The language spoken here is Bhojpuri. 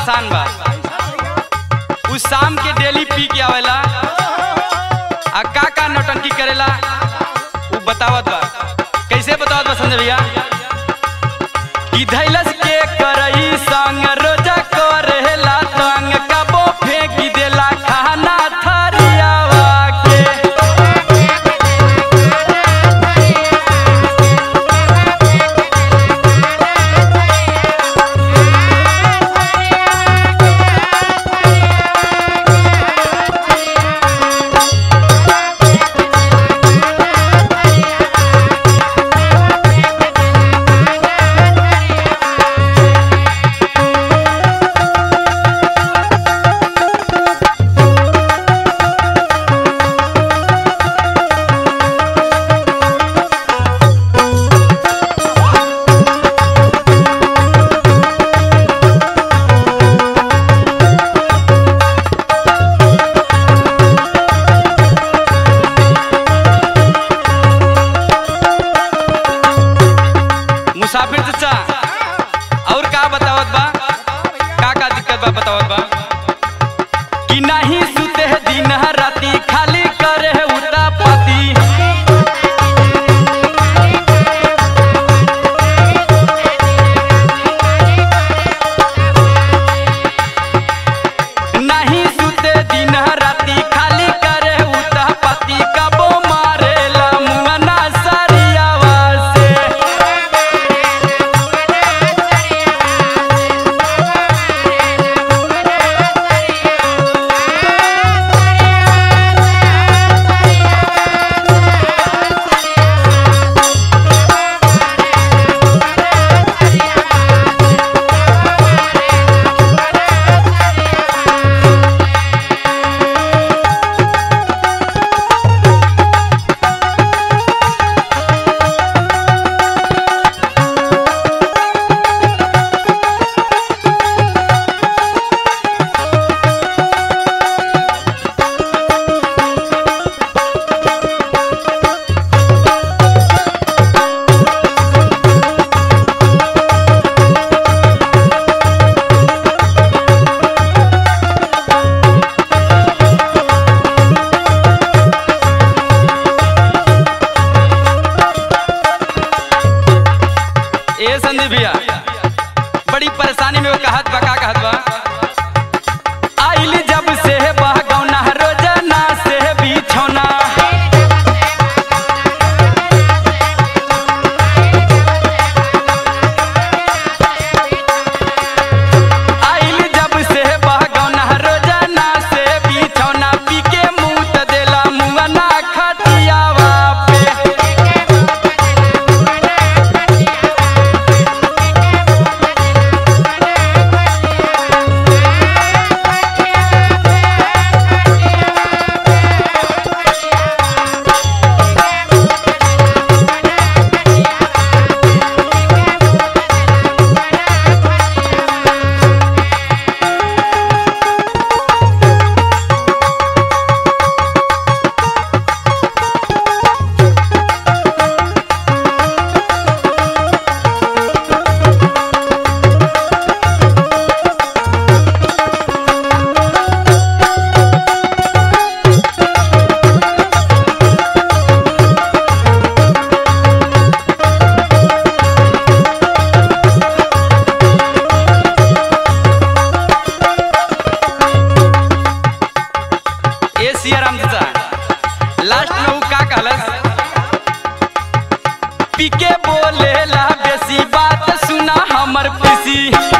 परेशान बा उ शाम के डेली पी के आवेला आ का का नौटंकी करेला उ बतावत बा कैसे बतावत बा संजय भैया कि धैलस के करई संग रोजा करेला तंग कबो फेंक देला खाना थरियावा के मुसाफिर चचा और का बतावत बा का का दिक्कत बा बतावत बा कि नहीं सुते है दिन राती खाली करे है उता पति नहीं सुते दिन राती खाली करे है उता पति कबो मारेला मुंगना सरियावा से ए संदीप भैया बड़ी परेशानी में वो कहत बा का कहत बा आइल जब से बहगौना रोजाना से बिछौना आइल जब से बहगौना रोजाना से बिछौना पी के मुंह त देला मुंगना खटियावा पे ए सियाराम चाचा लास्ट में उ का कहलस पीके बोलेला बेसी बात सुना हमर पीसी